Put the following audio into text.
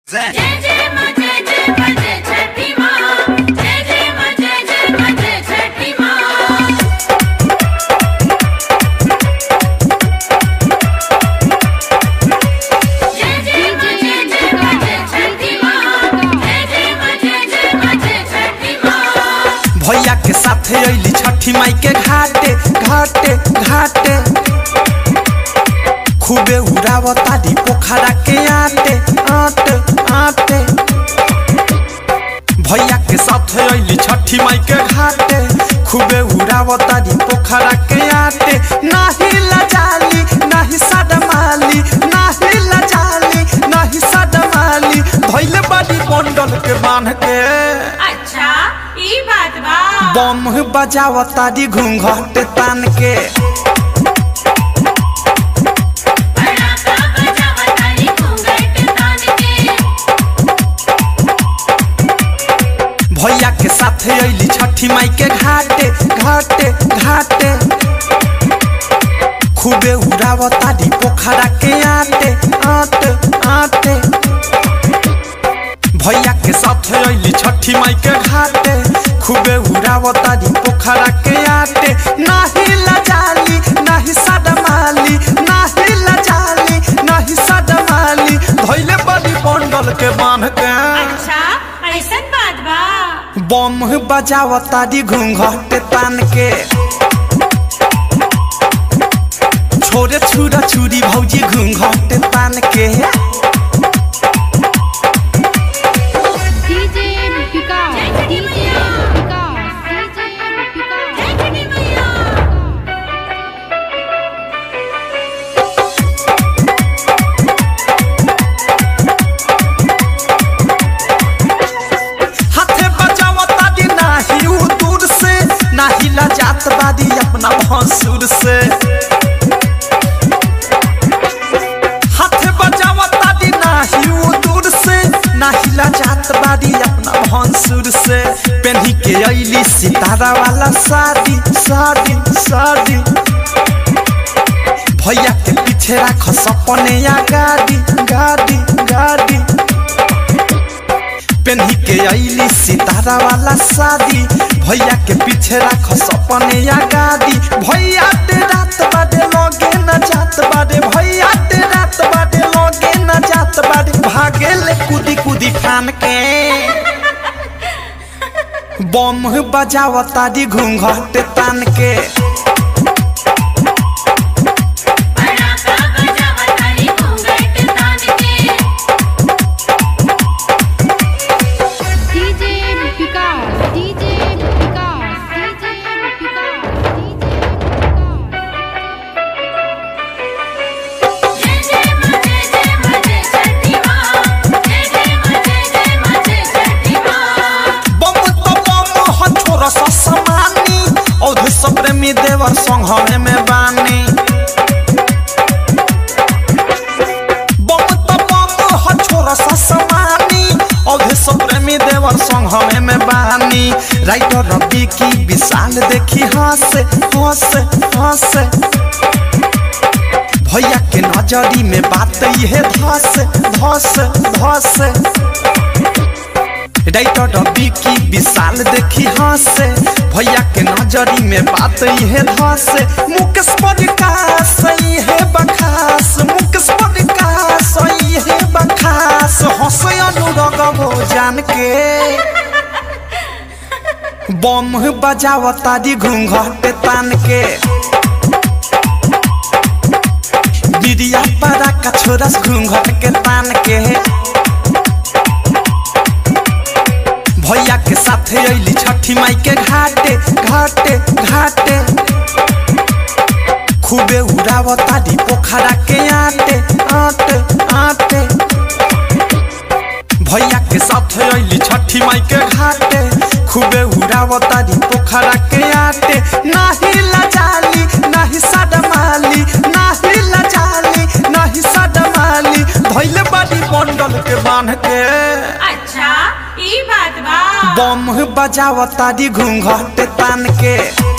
जय जय जय मां जय जय मां जय छठी मां जय जय मां जय जय मां जय छठी मां जय जय मां जय जय मां जय छठी मां जय जय मां जय जय मां जय छठी मां भैया के साथे अइली छठी माई के घाटे घाटे घाटे खूबे उड़ावतारी पोखरा के आटे आटे आटे भैया के साथे अइली छठी माई के घाटे खूबे उड़ावतारी पोखरा के आटे नाही लजाली नाही सदमाली नाही लजाली नाही सदमाली धैले बड़ी बंडल के बांध के अच्छा ई बात बा बम बजावतारी घूंघट तान के पटाखा बजावतारी घूंघट तान के भैया के साथे अइली छठी माई के घाटे घाटे घाटे खूबे उड़ावतारी पोखरा के आटे आटे आटे भैया के साथे अइली छठी माई के घाटे खूबे उड़ावतारी पोखरा के आटे नाही लजाली नाही सदमाली नाही लजाली नाही सदमाली धैले बड़ी बंडल के बांध के अच्छा ऐसन बात बा बम बजावतारी घूंघट तान के छोरे छुरा छुरी भौजी घूंघट तान के DJ Vikas, DJ Vikas, DJ Vikas. जय छठी मैया हाथे बजावतारी नाही उ दूर से नाही लजात बारी अपना भसुर से हाथे बजावतारी नाही उ दूर से नाही लजात बारी अपना भसुर से पेन्ही के अइली सितारा वाला शादी शादी शादी भैया के पीछे राख सपने या गाड़ी गाड़ी गाड़ी पेन्ही के अइली सितारा वाला शादी भैया के पीछे राख सपने या गाड़ी भैया ते रात बाडे लगे न जात बाडे भैया ते रात बाडे लगे न जात बाडे भागे ले कूदी कूदी ठान के बम बजावतारी घूंघट तान के पटाखा बजावतारी घूंघट तान के DJ Vikas, DJ Vikas, DJ Vikas, DJ Vikas. जय जय मां जय जय मां जय छठी मां जय जय मां जय जय मां जय छठी मां बम तो बम ह छोरा सा समानी औधे सब प्रेमी देवर संग हमें में बानी बम तो बम ह छोरा सा समानी औधे सब प्रेमी देवर संग हमें में बानी राइटर रवि की विशाल देखी हंसे हंसे हंसे भैया के नजरी में बात ये धस धस धस राइटर रवि की विशाल देखी हंसे भैया के नजरी में बात ये धसे मुकेश प्रकाश ये बखास मुकेश प्रकाश ये बखास हंसे अनुरग वो जान के बम बजावतारी घूंघट तान के बिरिया पारा का छोरस घूंघट के तान के भैया के साथे अइली छठी माई के घाटे घाटे घाटे खूबे उड़ावतारी पोखरा के आटे आटे आटे भैया के साथे अइली छठी माई के घाटे खूबे उड़ावतारी पोखरा के आटे नाही लजाली नाही सदमाली नाही लजाली नाही सदमाली धैले बड़ी बंडल के बांध के अच्छा ई बात बा बम बजावतारी घूंघट तान के